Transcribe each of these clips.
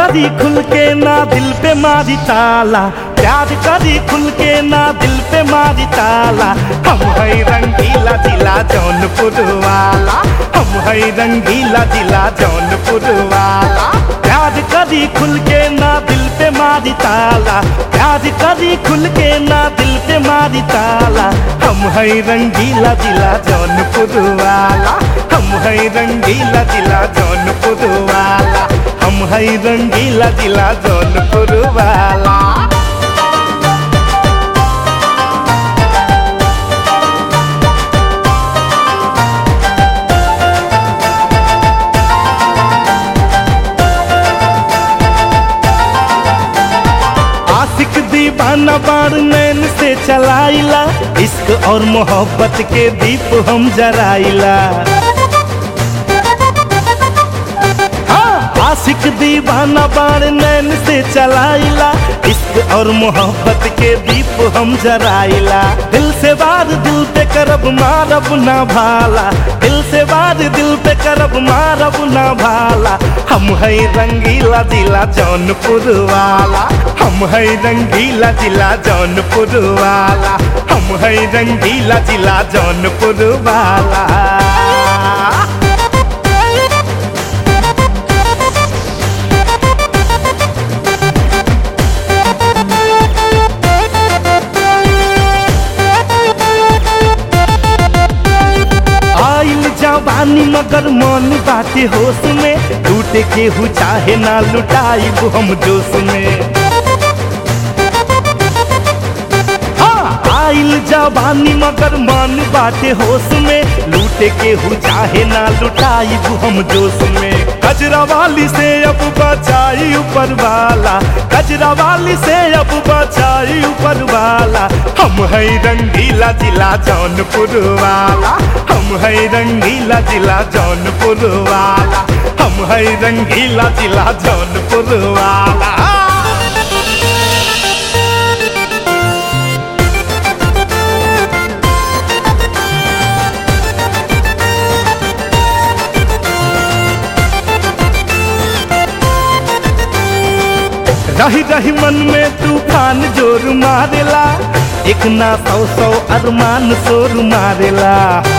करी खुल के ना दिल पे मारी ताला प्यार करी खुल के ना दिल पे मारी ताला हम है रंगीला जिला जौनपुर वाला हम है रंगीला जिला जौनपुर वाला प्यार करी खुल के ना दिल पे मारी ताला प्यार करी खुल के ना दिल पे मारी ताला हम है रंगीला जिला जौनपुर वाला हम है रंगीला जिला जौनपुर वाला हम है रंगीला जिला जौनपुर वाला आशिक दीवाना बार नैन से चलाइला इश्क और मोहब्बत के दीप हम जराइला हाँ, आशिक दीवाना बार नैन से चलाइला इश्क और मोहब्बत के दीप हम जराइला दिल से वार दिल पे करब मारब ना भाला दिल से वार दिल पे करब मारब ना भाला हम है रंगीला जिला जौनपुर वाला हम है रंगीला जिला जौनपुर वाला हम है रंगीला जिला जौनपुर वाला आइल जवानी मगर मन बाटे होश में टूटे के हु चाहे ना लुटाइब हम जोश में हाँ, आइल जवानी मगर मन बाटे होश में लूटे के हु चाहे ना लुटाइब हम जोश में कजरा वाली से अब बचाई ऊपर वाला कजरा वाली से अब बचाई ऊपर वाला हम है रंगीला जिला जौनपुर वाला हम है रंगीला जिला जौनपुर वाला हम है रंगीला जिला जौनपुर वाला रही रही मन में तूफान जोर मारेला एक ना सौ सौ अरमान शोर मारेला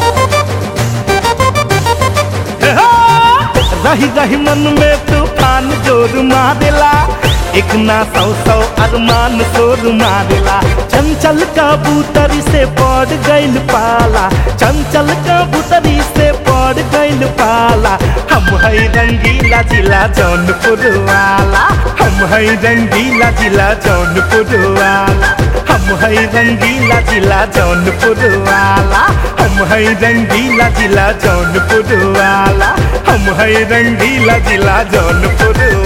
रही रही मन में तूफान जोर मारेला एक ना सौ सौ अरमान शोर मारेला चंचल कबूतरी से पड़ गइल पाला चंचल कबूतरी से पड़ गइल पाला हम है रंगीला जिला जौनपुर वाला हम है रंगीला जिला जौनपुर वाला हम है रंगीला जिला जौनपुर वाला हम है रंगीला जिला जौनपुर वाला हम है रंगीला जिला जौनपुर